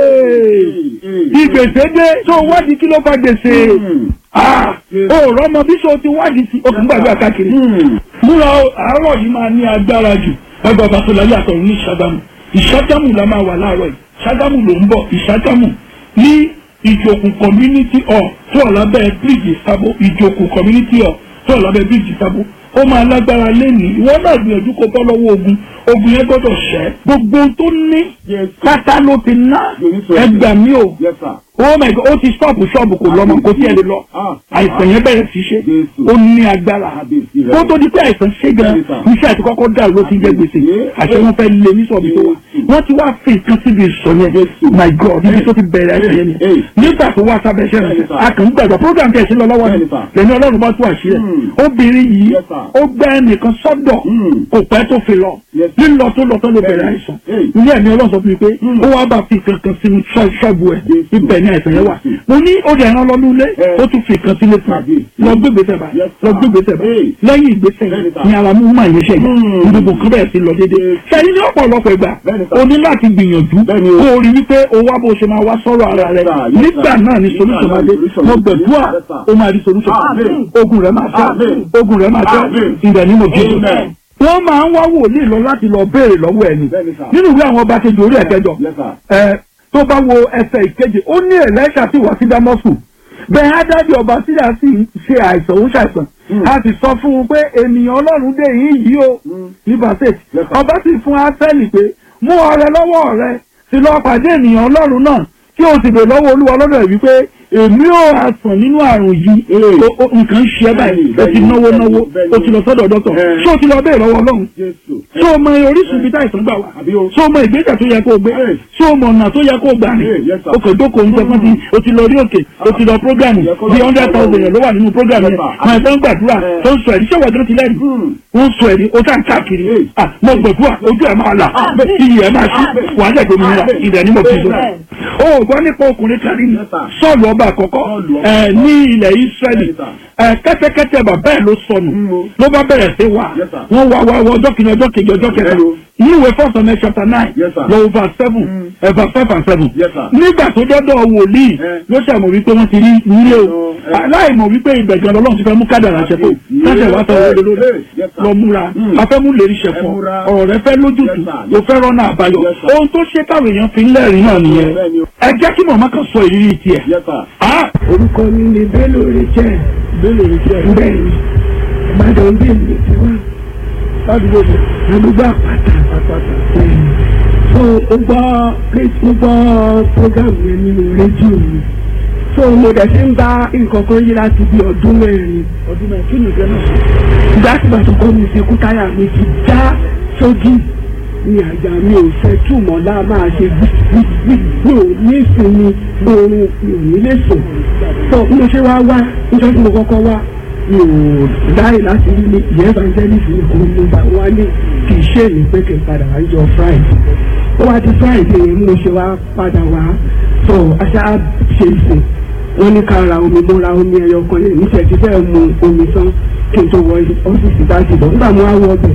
ìgbèsè dé tó wádìí kí ló fa gbèsè Mm. ah ó rọmọ bí so ti wádìí sí okùn gbàgbé káàkiri Mm. múra o, àárọ̀ yìí máa ní agbára jù ẹgbẹ́ ọba tó láyé àtọ̀run ní ìṣàgámù ìṣàgámù la máa wà láàárọ̀ yìí ìṣàgámù ló ń bọ̀ ìṣàgámù ní ìjòkù community hall tó wà lábẹ́ bíríìjì sábó ìjòkù community hall tó wà lábẹ́ bíríìjì sábó ó máa lágbára lẹ́nìí ìwọ náà gbìyànjú kó bọ́ lọ́wọ́ ogun ogun yẹn gbọ́dọ̀ ṣẹ́ gbogbo ohun tó ní Yes. pátá ló ti ná ẹgbà mi ò Yes, sir. oh my god ó ti stọ́ọ̀pù ṣọ́ọ̀bù kò lọ́mọ kò tí ẹ lè lọ Ah. àìsàn yẹn bẹ̀rẹ̀ sí ṣe Jésù. ó ní agbára Kábíyèsí rẹ̀. kó tó di pé àìsàn ṣe gan Bẹ́ẹ̀ni sà. iṣẹ́ àti kọ́kọ́ dàrú ló ti jẹ́ gbèsè Yeah. àṣẹ wọn fẹ́ lé ní sọ̀bì tó wà Jésù. wọ́n ti wá fi nǹkan síbi ìsọ̀ yẹn Jésù. my god níbi tó ti bẹ̀rẹ̀ àìsàn yẹn ni Hey. nígbà tó wá sábẹ́ iṣẹ́ Bẹ́ẹ̀ni rẹ̀ sà. a kàn ń gbàgbọ́ program tẹ̀ sí lọ lọ́wọ́ ni Bẹ́ẹ̀ni sà. lẹ́ni ọlọ́run bá tú àṣírí ẹ̀ Hmm. obìnrin yìí Yes, sir. ó gbẹ́ ẹnìkan sọ́dọ̀ Hmm. kò pẹ́ tó fi lọ Yes. lílọ tó lọ tó ló bẹ̀rẹ̀ Bẹ́ẹ̀ni. àìsàn Hey. ilé ẹ̀mí ọlọ́run sọ fún mi pé Hmm. ó wá bá fi kankan sínú ṣọ́- ṣọ́ọ̀bù ẹ̀ Jésù. ibẹ̀ ni àìsàn yẹn wà Jésù. mo ní ó dẹ̀ ẹran lọ́dún ilé Eh. ó tún fi kan sílé fún Tàbí. un lọ gbé gbèsè báyìí Yes, lọ sir. gbé gbèsè báyìí Hey. lẹ́yìn ìgbésẹ̀ Bẹ́ẹ̀ni, yìí sir. ni ara mú máa yẹn ṣe Hmm. yìí gbogbo kan bẹ̀rẹ̀ sí lọ dédé Yes. sẹ́yìn ní ọ̀pọ̀lọpọ̀ ìgbà Bẹ́ẹ̀ni, sir. o ní láti gbìyànjú Bẹ́ẹ̀ni o. kó o rí wípé o wá bó o ṣe máa wá sọ̀rọ̀ ara rẹ Yes, sir. Yes, nígbà sir. náà ni Nígbà solution náà máa ni dé solution mo máa dé. gbẹ̀dúà Yes, sir. o máa rí solution Amen. ogun rẹ máa fẹ́ Amen. ogun rẹ máa fẹ́ Amen. ìdẹ̀ ní mo jésù Amen. wọ́n máa ń wá wòlíì lọ láti lọ béèrè lọ́wọ́ ẹni Bẹ́ẹ̀ni, sir. nínú ìwé àwọn ọba kejì orí ẹ̀kẹjọ Yes, sir. ẹ tó bá wo ẹsẹ̀ ìkeje ó ní ẹ̀lẹ́ṣà sì wá sí dámọ́sù bẹ́ẹ̀ ádájọ́ ọba sídà sì ń ṣe àìsàn ó ṣàìsàn Mm. a sì sọ fún un pé ènìyàn ọlọ́run dé yín yìí o Mm. ní basset Yes, sir. ọba sì fún áfẹ́lì pé mú ọrẹ lọ́wọ́ rẹ sì lọ pàdé ènìyàn ọlọ́run náà kí o sì bè lọ́wọ́ olúwa lọ́dọ̀ rẹ̀ wípé èmi ò àsàn nínú àrùn yìí Mm. O- o- nǹkan ń ṣe ẹ́ báyìí o ti Bẹ́ẹ̀ni, náwó náwó bẹ́ẹ̀ni. o ti lọ sọ́dọ̀ dọ́tọ̀ Eh. ṣé o ti lọ bẹ́ẹ̀ lọ́wọ́ ọlọ́run Jésù. ṣé o mọ orísun ibi táìsàn gbà wá Àbí o. ṣé o mọ ìgbésẹ̀ tó yẹ kó o gbé Yes. ṣé o mọ ọ̀nà tó yẹ kó o gbà ní Yes, yes, sir. o kò dókòó ń sọ fún ti o ti lọ rí òkè o ti lọ prógámù Yẹ kó lọ bí sí hundred thousand Ọlọ́run. yẹn ló wà nínú prógámù Yes, yẹn sir. àwọn ẹ̀fọ́ ń gbàdúrà Eh. tó ń sọ ẹ̀rí ṣé wọ́n ti lẹ́nu Hmm. wọ́n ń sọ ẹ̀rí o tá ń káàkiri Yes. ah mo gbàdúrà ojú ẹ̀ máa là iyì ẹ̀ máa ṣí wà á dẹ̀gbẹ́ mi níra ìdẹ̀ ní mo fi dùn. o ò gbọ́ nípa ọkùnrin kan rí ni Yes, sir. sọ́ọ̀lù ọba àkọ́kọ́ Sọ́ọ̀lù ọba. ẹ̀ ní ilẹ̀ Ísírẹ́lì Yes, sir. ẹ̀ kẹ́tẹ́kẹ́tẹ́ bàbá ẹ̀ ló sọnù Mm, o. ló bá bẹ̀rẹ̀ sí wà Yes, sir. wọ́n wá wá wá ọjọ́ kìíní ọjọ́ kejì ọjọ́ kẹta Hello. nínú ìwé first Samuel chapter nine Yes, sir. lọ verse seven Mm. ẹ̀ verse five and seven Yes, sir. nígbà tó dọ́dọ̀ wòlíì Eh. ló ṣàmọ̀ wípé wọ́n ti rí nílé o Oh, eh. aláìmọ̀ wípé ìgbẹ̀gàn lọ́lọ́run ti fẹ́ mú kádàrà ṣẹ tó Yes. sáṣẹ̀ wá sọ wọlé lórí Yes, yes, sir. lọ múra Mm. afẹ́mú lè rí ṣẹ Ẹ fún múra. ọ ọ̀rọ̀ rẹ fẹ́ lójútùú Yes, sir. ló fẹ́ rọ́nà àbáyọ Yes, sir. ohun tó ṣe táwọn èèyàn fi ń lẹ́rìí náà nìyẹn Bẹ́ẹ̀ni o. ẹ jẹ́ kí màmá kan sọ ìrírí tiẹ̀ Yes, sir. Ah, orúkọ mi ni bello richard Bello Richard. bẹ́ẹ̀ ni ìbàdàn bí mi ti wá Ládùúgbò mi. àdúgbò àpáta Àpáta. bẹ́ẹ̀ ni so ó gbọ́ ré- ó gbọ́ program yẹn nínú rédíò mi so mo dẹ̀ ṣe ń bá nǹkan kan yí láti bí ọdún mẹ́rin Ọdún mẹ́rin kí ni ìfẹ́ náà? ìgbà tí bàtà kọ́ mi ṣe kú táyà mi ti já sójú ní àjà mi ò fẹ́ túmọ̀ lá máa ṣe gbígbí mi ò ní ìsinmi oorun mi ò ní lè sùn tó bí mo ṣe wá wá níjọ́ tí mo kọ́kọ́ wá mi ò dáì láti rí ní ìyẹn evangelist ní kò ní bá wá ní kì í ṣe èmi pé kì í padà wá jọ friday ó wá di friday yẹn mo ṣe wá padà wá tó aṣá ṣe ìsìn wọ́n ní ká ra omi mo ra omi ẹyọ kan lẹ́yìn níṣẹ́ ti fẹ́ mu omi tán kí n tó wọ ọ́fíìsì láti lọ nígbà mo wá wọ ọbẹ̀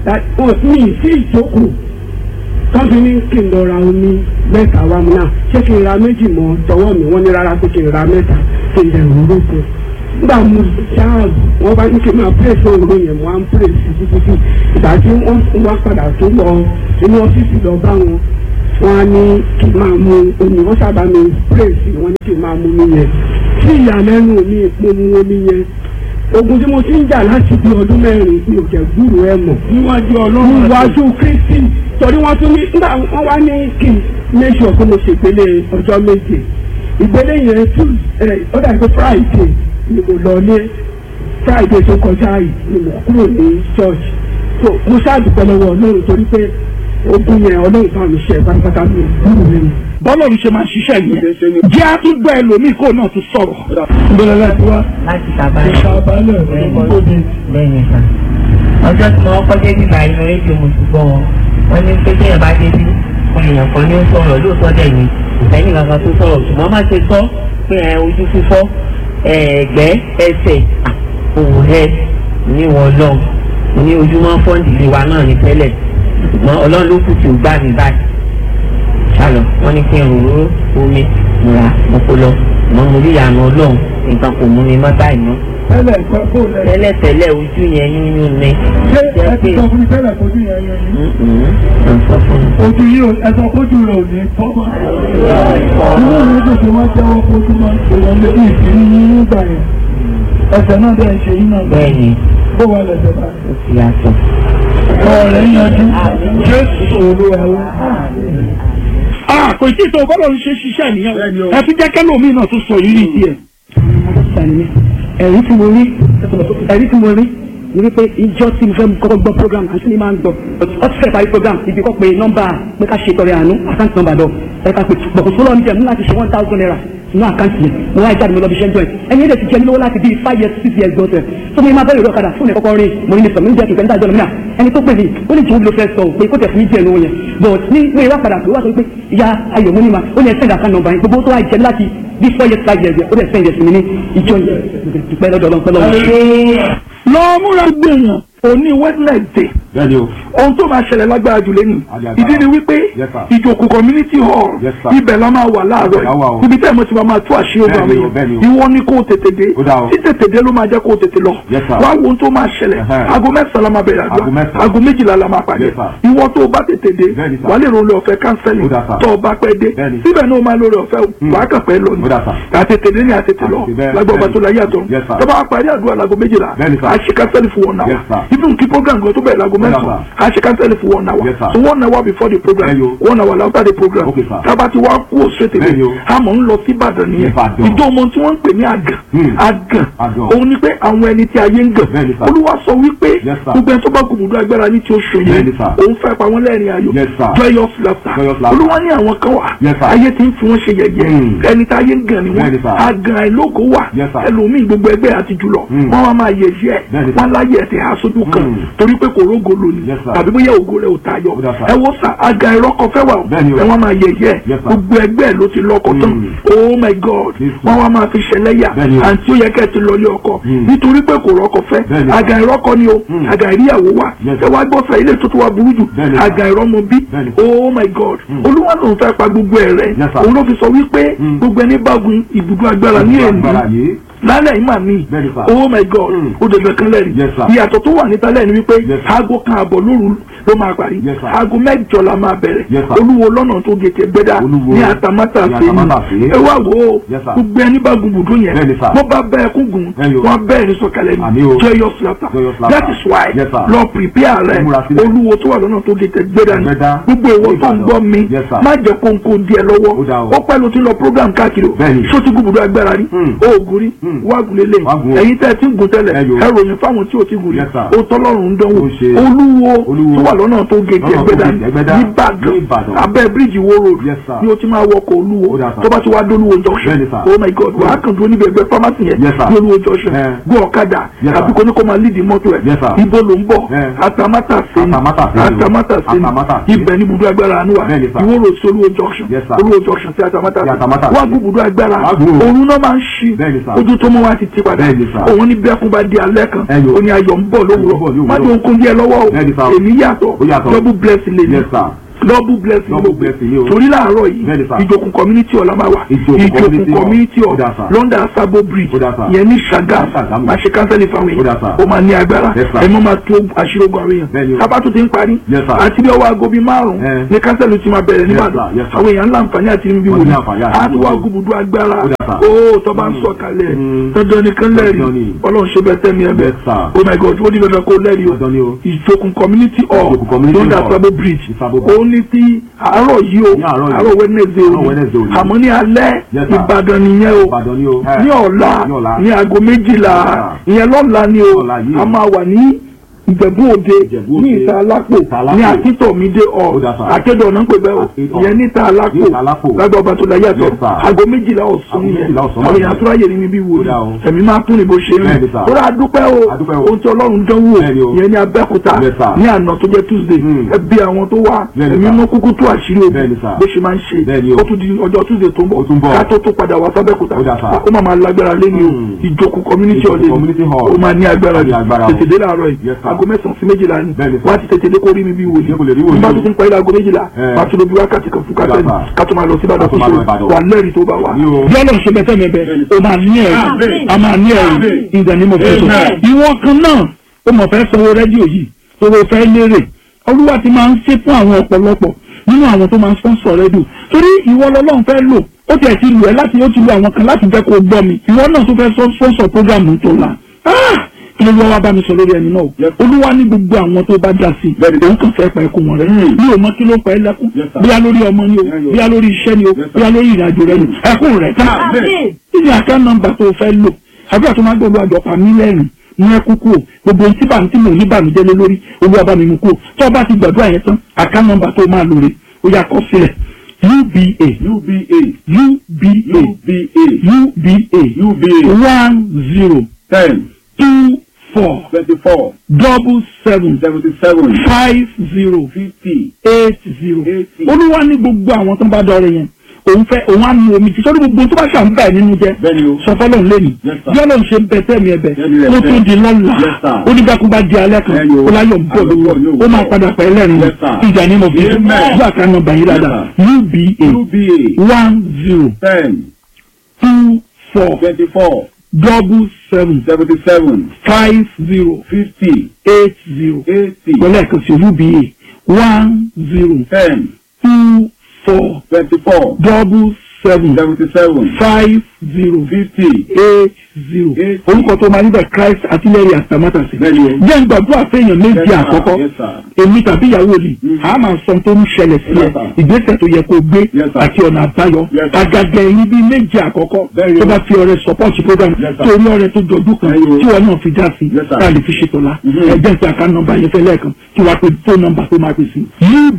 mi ì sí ìjókòó tọ́jú ní kí n lọ ra omi mẹ́ta wá mu náà ṣé kí n ra méjì mọ́ tọwọ́ mi wọ́n ní rárá pé kí n ra mẹ́ta kí n dẹ̀rù orókun nígbà mo ṣáà wọ́n bá ní kí n máa pray fún òru yẹn mo á ń pray sí títí tí ìgbà tí wọ́n wá padà tó lọ inú ọ́fíìsì lọ bá wọn wọ́n á ní kí n máa mu omi wọ́n sábà mi pray sí wọ́n ní kí n máa mu omi yẹn tí ìyàlẹ́nu mi mo mu omi yẹn ogun tí mo ti ń jà láti bí ọdún mẹ́rin mi ò jẹ́ gbúrò ẹ̀ mọ̀ Níwájú Ọlọ́run. níwájú kristi torí wọ́n tún ní nígbà wọ́n wá ní kí n make sure pé mo ṣèpele ọjọ́ méje ìgbélé yẹn tún ẹ ó dàbí pé friday ni mo lọ ní friday tó kọjá yìí ni mo kúrò ní church so mo ṣáàdùpẹ́ lọ́wọ́ ọlọ́run torí pé ogun yẹn ọlọ́run bá mi ṣe pátápátá mi ò kúrò nínú. bọ́lọ̀ ló ṣe máa ṣiṣẹ́ yìí jẹ́ àtúgbọ́ ẹlòmíì kó náà tún sọ̀rọ̀. ìbẹ̀rẹ̀ láti wá láti sábàlẹ̀ ìṣàbálẹ̀ ìgbòdì lẹ́yìn ìgbà. ọjọ́ tí wọ́n kọ́ débi báyìí ní rédíò mo ti gbọ́ wọn wọ́n ní pé téèyàn bá débi fún èèyàn kan ní ó sọ̀rọ̀ lóòótọ́ dẹ̀ ni ìfẹ́yìn kankan tó sọ̀rọ̀ ṣùgbọ́n má ṣe gbọ́ pé ẹ ojú fífọ́ ẹ̀ẹ́gbẹ́ ẹsẹ̀ òwò rẹ ní wọn lọ ní ojúmọ́ fọ́ǹdì ilé wa náà ní tẹ́lẹ̀ ṣùgbọ́n ọlọ́run ló kù tí ò gbà mí báyìí ṣàlọ̀ wọ́n ní kí n rò ó omi múra mo kó lọ mọ́ mo rí ìyànà ọlọ́run nǹkan kò mú mi mọ́ báyìí mọ́ tẹ́lẹ̀ nǹkan kó lẹ̀. tẹ́lẹ̀tẹ́lẹ̀ ojú yẹn yíyún ni. ṣé ẹ ti sọ fún mi tẹ́lẹ̀ kojú yẹn yẹn ni. ń sọ fún mi. ojú yìí ò ẹ sọ kojú rẹ̀ ò ní tọ́mọ. inú mi dùn tí wọ́n jẹ́wọ́ kojú máa ń ṣe wọn lé ìdí ní nígbà yẹn. ẹsẹ̀ náà dẹ̀ ń ṣe yín náà. bẹ́ẹ̀ ni bó wà lẹ̀sẹ̀ báyìí. ó ti yàtọ̀. ọ̀rẹ́ yanjú. jésù olúwa wa. a kò tí ì tó bọ́lọ̀ ló ṣe ṣiṣẹ́ nìyẹn ẹ fi jẹ́ kẹ́lòmíì náà tún sọ ìrírí tiẹ̀. sani ẹ̀rí tí mo rí ẹ̀rí tí mo rí ni wípé ìjọ tí mo fẹ́ kọ́kọ́ gbọ́ program àti ní máa ń gbọ́ ọ ti fẹ́ parí program ibi kọ́ pé nọ́mbà pé ká ṣe tọrẹ àánú àkáǹtì nọ́mbà lọ ẹ ká pé bọ̀kọ̀ sólọ́ mi jẹ́ mú láti ṣe one thousand naira nínú àkáǹtì yẹn mo wá ìjáde mi lọ bí iṣẹ́ ń jọ ẹ̀ ẹni yẹn lè ti jẹ́ mi lówó láti bíi five years six years gbọ́sẹ̀ tó mi máa bẹ̀rẹ̀ ìrọ̀ kadà fún ẹ̀kọ́kọ́ rí mo ní ní sọ̀rọ̀ mi jẹ́ kìkẹ́ níta ìjọ lọ́mìnà ẹni tó pè mí ó ní jòwó ló fẹ́ sọ pé kó tẹ̀ fún mi jẹ́ lówó yẹn but ní mo ìwà padà pé ó wà sọ pé ìyá ayọ̀ mo ní ma ó ní ẹsẹ̀ ìdàkan nọ́mbà yẹn gbogbo tó wà jẹ́ láti bí four years five years ó dẹ̀ sẹ́yìn ẹ̀sìn mi ní ìjọ yẹn dúpẹ́ lọ́dọ̀ ọlọ́pẹ́ lọ́wọ́ lọ múra gbẹ̀yàn òní wednesday bẹ́ẹ̀ni o ohun tó máa ṣẹlẹ̀ lágbára jù lẹ́nu Agbára. ìdí ni wípé Yes, sir. ìjòkó community hall Yes, sir. ibẹ̀ la máa wà láàárọ̀ Ibẹ̀ la wà o. yìí ibi tẹ́ mo ti máa máa tú àṣírí ọgbà Bẹ́ẹ̀ni o, mi bẹ́ẹ̀ni o. ìwọ ni kó o tètè dé Ó dáa o. tí tètè dé ló máa jẹ́ kó o tètè lọ Yes, sir. wá wo ohun tó máa ṣẹlẹ̀ Ẹhẹ́. aago mẹ́sàn-án la máa bẹ̀rẹ̀ Aago àdúrà mẹ́sàn-án. aago méjìlá la máa pàdé Yes, sir. ìwọ tó o bá tètè dé Bẹ́ẹ̀ni, sir. wà á lè rọlẹ̀ ọ̀fẹ́ kánsẹ́lì Ó dáa, sir. tó o bá pẹ́ dé Bẹ́ẹ̀ni. síbẹ̀ náà o máa lórí ọ̀fẹ́ o Hmm. wà á kàn pẹ́ lọ ni Ó dáa, sir. àtètè dé ní àtètè lọ Àtètè bẹ́ẹ̀, lágbàá ọba bẹ́ẹ̀ni. tó láyé àtọ̀ Yes, sir. tó bá parí àdúrà láago méjìlá Bẹ́ẹ̀ni, sir. a ṣe kánsẹ́lì fún one hour Yes, sir. even kí program gan tó bẹ̀rẹ̀ láago Ó dáa, mẹ́sàn-án sir. a ṣe cancel for one hour Yes, sir. so one hour before the program Bẹ́ẹ̀ni o. one hour after the program Okay, sir. tába ti wá kú òṣèlè Bẹ́ẹ̀ni o. àmọ́ ń lọ sí Ìbàdàn nìyẹn Ìbàdàn. ìjọ ọmọ tí wọ́n ń pè ní àgàn Hmm. àgàn Àgàn. òun ni pé àwọn ẹni tí ayé ń gàn Bẹ́ẹ̀ni, sir. olúwa sọ wípé Yes, sir. gbogbo ẹni tó bá gbùgbùdú agbára ní tí ó ṣòye Bẹ́ẹ̀ni, sir. òun fẹ́ pa wọ́n lẹ́rìn ayọ̀ Yes, sir. joyous laughter Joyous laughter. olúwa ní àwọn kan wà Yes, sir. ayé ti ń fi wọ́n ṣe yẹ̀yẹ́ Hmm. ẹni tí ayé ń gàn ni wọ́n Bẹ́ẹ̀ni, sir. àgàn àìlógo wà Yes, sir. ẹlòmíì gbogbo ẹgbẹ́ àti jùlọ Hmm. wọ́n wá máa yẹ̀yẹ́ Bẹ́ẹ̀ni, sir. wọ́n láyé ẹ̀sẹ̀ aṣojú kan Hmm. torí pé kò rógo lónìí Yes, sir. tàbí bóyá ògo rẹ̀ ò tayọ Ó dà, sir. ẹ wo sà àgàn ìrọ́kọ fẹ́ wà o Bẹ́ẹ̀ni o. ẹ wọ́n máa yẹ̀yẹ́ Yes, sir. gbogbo ẹgbẹ́ ló ti lọ́kọ tán Hmm. oh my god Yes, sir. wọ́n wá máa fi ṣẹlẹ́yà Bẹ́ẹ̀ni o. àǹtí ó yẹ kẹ́ ẹ ti lọlé ọkọ Hmm. nítorí pé kò rọ́kọ fẹ́ Bẹ́ẹ̀ni, sir. àgàn ìrọ́kọ ni o Hmm. àgàn ìríyàwó wà Yes, ẹ sir. wá gbọ́ sà ilé tuntun wa burú jù Bẹ́ẹ̀ni, sir. àgàn ìrọ́mọ bí Bẹ́ẹ̀ni, sir. oh my god Hmm. olúwa ló ń fẹ́ pa gbogbo ẹ̀ rẹ̀ Yes, sir. òun ló fi sọ wípé Hmm. gbogbo ẹni bá gun ibùdó agbára ní agbára èmi yìí lálẹ́ yìí mà mí Bẹ́ẹ̀ni, sir. oh my god Hmm. ó dẹ̀dẹ̀ kan lẹ́rìí Yes, sir. ìyàtọ̀ tó wà níta lẹ́yìn ni wípé Yes, sir. aago kan àbọ̀ lóru ló máa parí Yes, sir. aago mẹ́jọ la máa bẹ̀rẹ̀ Yes, sir. olúwo lọ́nà tó gètè gbẹ́dá Olúwo ní àtàmátà ní sí ni Àtàmátàsé. ẹ wá wò ó Yes, sir. gbogbo ẹni bá gun bùdó yẹn Bẹ́ẹ̀ni, sir. bó bá bẹ́ ẹkún gùn Bẹ́ẹ̀ni o. wọ́n bẹ́ẹ̀ ní sọ̀kalẹ̀ Àmì ní o. joyous laughter Joyous laughter. that is why Yes, sir. lọ prepare rẹ Ó múra sílẹ̀. olúwo tó wà lọ́nà tó gètè gbẹ́dá ni Gbẹ́dá. gbogbo ìwọ tó ń Ìbàdàn. gbọ́ mi Yes, sir. má jẹ́ kóńkó díẹ̀ lọ́wọ́ Ó dáa o. ó pẹ́ ló ti lọ program káàkiri o Bẹ́ẹ̀ni. ṣó ti gúbùdó agbára rí Hmm. oògùn rí Hmm. wágùn lélẹ̀ Wágùn o. ẹ̀yin tẹ́ ẹ ti ń gùn tẹ́lẹ̀ Ẹ yo. ẹ ròyìn fáwọn tí ò ti gùn rí Yes, sir. ó tọ́lọ́run ń dánwò Ó ṣe. olúwo Olúwo. tó wà lọ́nà tó gègé Lọ́nà tó ẹgbẹ́dá gègé Ẹgbẹ́dá. nìbàdàn Ní Ìbàdàn. abẹ́ bíríìjì wo road Yes, sir. ni o ti máa wọkọ̀ olúwo Ó dáa, sir. tó bá ti wá dólúwo junction Bẹ́ẹ̀ni, sir. oh my god wàá kàn dúró níbi ẹgbẹ́ pharmacy yẹn Yes, sir. ní olúwo junction Eh. gbọ́ ọ̀kadà Yes, tàbí sir. kò ní kó máa lídìí mọ́tò ẹ̀ Yes, sir. ibo ló ń bọ̀ Eh. atamátà sí ni Atamátàsé ni o. atamátà sí Atamátàsé. ni ibẹ̀ ní ibùdó agbára àánú wa Bẹ́ẹ̀ni, sir. ìwó road sí olúwo junction Yes, sir. olúwo junction sí atamátà Sí Atamátàsé. wá gbùbùdó agbára Wá gbùbùdó. òun náà máa ń ṣí Bẹ́ẹ̀ni, sir. ojú tó mọ́ wá ti ti padà Bẹ́ẹ̀ni, sir. òun ní bẹ́ẹ̀kún bá di alẹ́ kan Ẹ yo. ó ní ayọ̀ ń bọ̀ Ayọ̀ ń bọ̀ lówùrọ̀ lówùrọ̀. má jẹ́ okun díẹ̀ lọ́wọ́ o Bẹ́ẹ̀ni, sir. èmi yàtọ̀ Ó yàtọ̀. double blessing lè ní Yes, sir. double blessing Double ló blessing ni o. torí láàárọ̀ yìí Bẹ́ẹ̀ni, sir. ìjòkùn community ọ̀la máa wà Ìjòkùn ìjòkùn community hall. community Ó dà, hall sir. London Sabo bridge Ó dà, sir. yẹn ní Ṣàgámù Ní Ṣàgámù. máa ṣe kánsẹ́lì fáwọn Ó dà, èèyàn sir. ó máa ní agbára Yes, sir. ẹ mọ́ máa tó àṣírógun àwọn Bẹ́ẹ̀ni èèyàn o. tábà tó ti ń parí Yes, sir. àti bí ọwọ́ aago bíi márùn-ún Eh. ní kánsẹ́lì ti máa bẹ̀rẹ̀ Yes, nígbàdàn sir. Yes, sir. àwọn èèyàn láǹfààní àti níbi Wọ́n wò ní ní àǹfààní àti àti wá níbi wò. gúbùdú agbára Ó dà, sir. ó tó bá ń sọ kalẹ̀ Mm. dandan nìkan lẹ́rìí Dandan ni. ọlọ́run ṣe bẹ́ẹ̀ tẹ́mi ẹ bẹ́ẹ̀ Yes, sir. oh my god ó ní dandan kó lẹ́rìí o Dandan ni o. ìjòkùn community hall Ìjòkùn community London hall. Sabo bridge Sabo bridge. ó ní ní ti àárọ̀ yìí o Ní àárọ̀ yìí. àárọ̀ Wednesday Àárọ̀ òní Wednesday òní. àmọ́ ní alẹ́ Yes, sir. Ìbàdàn nìyẹn o Ìbàdàn ni o. ní ọ̀la Ní ọ̀la. ní aago méjìlá ìyẹn lọ́la ni o Ọ̀la yìí. a máa wà ní ìjẹ̀bú òde Ìjẹ̀bú ní Òde. ìta alápò Ìta Alápò. ní akíntọ̀mídé ọ̀ Ó dà sà. akédọ̀ náà ń pè bẹ́ẹ̀ o Akédọ̀. ìyẹn ní ìta alápò Ní ìta Alápò. lágbà ọba tó la yàtọ̀ Yes, sir. aago méjìlá ọ̀sán Aago nìyẹn méjìlá ọ̀sán àwọn máa èèyàn ń àtúrà yẹ ní mi bí wò Ó dà o. ẹ̀mí máa tún ní bó ṣe Bẹ́ẹ̀ ni, rìn sir. kódà adúpẹ́ o Adúpẹ́ o. ohun tí ọlọ́run dánwò Bẹ́ẹ̀ ni o. ìyẹn ní abẹ́òkúta Yes, sir. ní àná tó jẹ́ tuesday Hmm. ẹ bí àwọn tó wá Bẹ́ẹ̀ ni, ẹ̀mí sir. mú kúkú tó àṣírí Bẹ́ẹ̀ ni, ogun sir. bó ṣe máa ń ṣe Bẹ́ẹ̀ ni o. ó tún di ọjọ́ tuesday tó ń Ó tún bọ̀ bọ̀. ká tó tó padà wá sábẹ́òkúta Ó dà, sir. ó máa máa lágbára lé ní o Hmm. ìjókòó community Ìjókòó hall community hall. ó máa ní agbára Ó ní jù agbára o. tètè dé láàárọ̀ yìí Yes, sir. aago mẹ́sàn-án sí méjìlá ni Bẹ́ẹ̀ ni, sir. wá ti tètè dé kó rí mi bí wòlíì Ṣé kò lè rí wòlíì nígbà tó o? ti ń parí aago méjìlá Eh. wá tó lóbi wákàtí kan fún Ó dà, kásẹ̀lì sir. ká tó máa lọ sí ìbàdàn Ká tó fún máa lọ ṣòro Ìbàdàn. wà lẹ́rìí tó bá wà Ní o. bí ọlọ́run ṣe bẹ́tẹ̀ mẹ́bẹ́ o máa ní ẹ̀rí a máa ní ẹ̀rí in the name of Jesus Amen. ìwọ kan náà ó mọ̀ fẹ́ sanwó rédíò yìí tó o fẹ́ lérè olúwa ti máa ń ṣe fún àwọn ọ̀pọ̀lọpọ̀ nínú àwọn tó máa ń sponsor rédíò torí ìwọ lọ́lọ́run fẹ́ lò ó tiẹ̀ ti lù ẹ́ láti ó ti lu àwọn kan láti jẹ́ kó o gbọ́ mi ìwọ náà tó fẹ́ sọ- sponsor program tó la Ah! kí ló wá bá mi sọ lórí ẹni náà o olúwa ní gbogbo àwọn tó bá dá sí i òun kàn fẹ́ pa ẹkún wọn rẹ mi ò mọ kí ló pa ẹ lẹ́kún Yes, sir. bíyá lórí ọmọ ni o bíyá lórí iṣẹ́ ni o Yes, sir. bíyá lórí ìrìnàjò rẹ ni ẹkún rẹ tá kí ni àká nọ́mbà tó o fẹ́ lò àbúrò tó máa ń gbọ́dọ̀ àjọpá mílíọ̀nù ní ẹkú kú o gbogbo ohun tí bàmí tí mò ń ní bàmíjẹ́ lé lórí olúwa bá mi mú kú o tó o bá ti gbàdúrà yẹn tán àká nọ́mbà tó o máa lò rè ó yá kọ sílẹ̀ uba UBA. uba UBA. uba UBA. one zero Ten. two four Twenty-four. double seven Seventy-seven. five zero Fifty. eight zero Eighty. olúwa ní gbogbo àwọn tó ń bá dọrẹ yẹn òun fẹ́ òun á nu omi tí sọ́dún gbogbo tó bá ṣàn bẹ́ẹ̀ nínú jẹ́ Bẹ́ẹ̀ni o. sọ fọlọ́run lẹ́nu Yes, sir. bí ọlọ́run ṣe ń bẹ tẹ́mi ẹ̀bẹ̀ Bẹ́ẹ̀ni rẹ̀ ó bẹ́ẹ̀. tún di lọ́la Yes, sir. ó ní bákú bá di alẹ́ kan Bẹ́ẹ̀ni o. ó láyọ̀ ń bọ̀ Àlọ́ lówó bọ̀ lówó. ó máa padà pẹ́ lẹ́rìn Yes, sir. ìjà ní mo fi Amen. gbà ká nọ́mbà yìí dáadáa uba UBA. one zero Ten. two four Twenty-four. double seven Seventy-seven. five zero Fifty. eight zero Eighty. pẹ̀lú ẹ̀kan sí uba one zero Ten. two four Twenty-four. double seven Seventy-seven. five zero Fifty. eight zero Eight. orúkọ tó máa níbẹ̀ Christ artillery àtàmátàsí. Bẹ́ẹ̀ni o. jẹ́ ń gbàdúrà fẹ́yàn méjì Yes, sir. àkọ́kọ́ Yes, sir. èmi tàbí ìyàwó mi a máa sọ tó ń ṣẹlẹ̀ sí ẹ Yes, sir. ìgbésẹ̀ tó yẹ kó gbé Yes, sir. àti ọ̀nà àbáyọ Yes, sir. àgàgà ẹ̀yìn bíi méjì àkọ́kọ́ Bẹ́ẹ̀ni tó o. bá fi ọrẹ support program Yes, sir. tó rí ọrẹ tó jọjú kan Bẹ́ẹ̀ni o. tí wọn náà fi dá sí Yes, sir. tá a lè fi ṣètò la Mhm. ẹgbẹ́ ìpè àká nọ́mbà yẹn fẹ́ lẹ́ẹ̀kan tí wàá pe phone number tó máa pè sí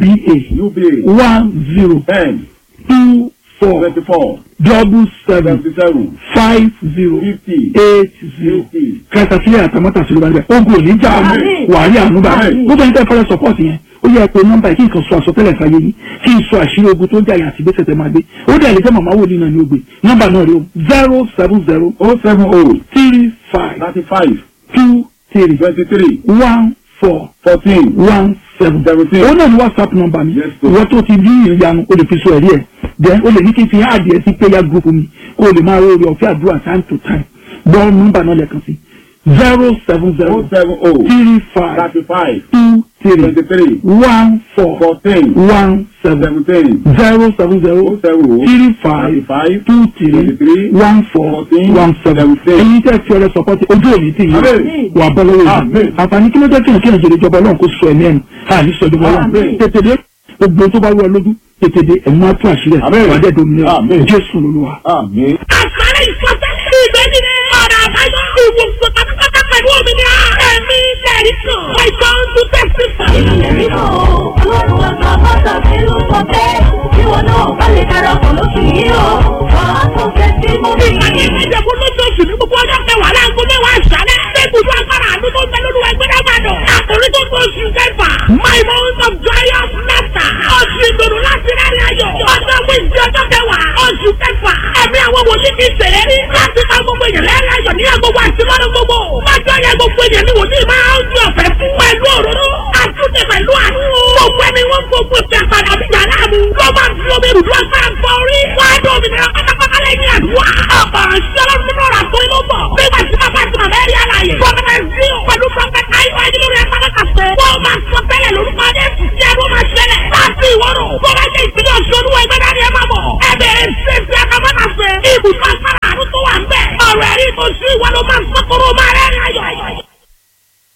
uba UBA. one zero Ten. two four Twenty-four. double seven Seventy-seven. five zero Fifty. eight zero Eighty. kẹta sílẹ̀ àtàmọ́tà sílẹ̀ bá níbẹ̀ ogun ò ní jà Àmín. wà á rí àánú bá Àmín. gbogbo ẹni tẹ́ fẹ́rẹ́ support yẹn ó yẹ pé nọ́mbà yìí kí nǹkan sọ àsọtẹ́lẹ̀ sáyé yín kí n sọ àṣírí ogun tó ń jà yín àti ìgbésẹ̀ tẹ́ máa gbé ó dẹ̀ lè jẹ́ màmá wòlíì náà ní ogbe nọ́mbà náà rí o zero seven zero Oh seven oh. three five Thirty-five. two three Twenty-three. one four Fourteen. one seven Seventeen. òun náà ní whatsapp number mi Yes, sir. ìwọ tó ti rí ìyanu o lè fi sọ ẹ̀rí ẹ̀ then o lè ní kí n fi hàn adìẹ sí prayer group mi kó o lè máa rí orí ọ̀fẹ́ àdúrà time to time gbọ́ nọ́mbà náà lẹ́ẹ̀kan sí zero seven Oh zero seven oh. three five Thirty-five. two three Twenty-three. one four Fourteen. one seven Seventeen. zero seven zero Oh seven oh. three five Thirty-five. two three Twenty-three. one four Fourteen. one seven Seventeen. ẹ̀yin tẹ́ fi ọrẹ support ojú òní tì yín Àmín. wà bọ́ lọ́wọ́ yìí Àmín. àǹfààní kí ló jẹ́ kí n kí n jèrè ìjọba ọlọ́run kó sọ ẹ̀mí ẹ̀nu àní sọ ìjọba ọlọ́run Àmín. tètè dé gbogbo tó bá wú ọ lójú tètè dé ẹ̀mú á tún àṣírí ẹ̀ Àmín. wà á dẹ́ dominira Àmín. jésù lolúwa. Àmín. àṣàrẹ ìfọ̀sẹ́sẹ́ ìgbẹ́ni ọ̀nà àbáyọ ìwòsàn pátápátá pẹ̀lú òmìnira ẹ̀mí lẹ́rìí kan wáìtàn tó tẹ̀sí fún. ìrìnlẹ̀ nínú ọlọ́run àgbà bàtà tí ló sọ pé kí wọn náà bá lè darapọ̀ lóṣù yìí o wàá tó fẹ́ sí mú mi. ìpàdé ìmọ̀jẹ̀kú lóṣooṣù ní gbogbo ọjọ́ kẹwàá láago mẹ́wàá àṣálẹ́ lẹ́kùnjú agbára àánú tó ń bẹ lórí ẹgbẹ́ náà bàdàn. àkòrí tó tó oṣù kẹfà my month of joyous laughter oṣù ìdùnnú láti rẹ́rìn ayọ̀ ọjọ́ wíńdí ọjọ́ kẹwàá oṣù kẹfà ẹ̀mí àwọn wòlíì ti ṣèlérí láti ká gbogbo èèyàn lẹ́rìn ayọ̀ ní agbogbo àti lọ́dún gbogbo. májọ́ yẹ gbogbo èèyàn ní wòlíì máa ń fi ọ̀fẹ́ fún pẹ̀lú òróró àtúntẹ̀ pẹ̀lú àánú. gbogbo ẹni wọ́n gbogbo ìpè àpàdé àbíjà láàmú ló máa fi omi rùdú ọ̀sán fọ orí. wáyé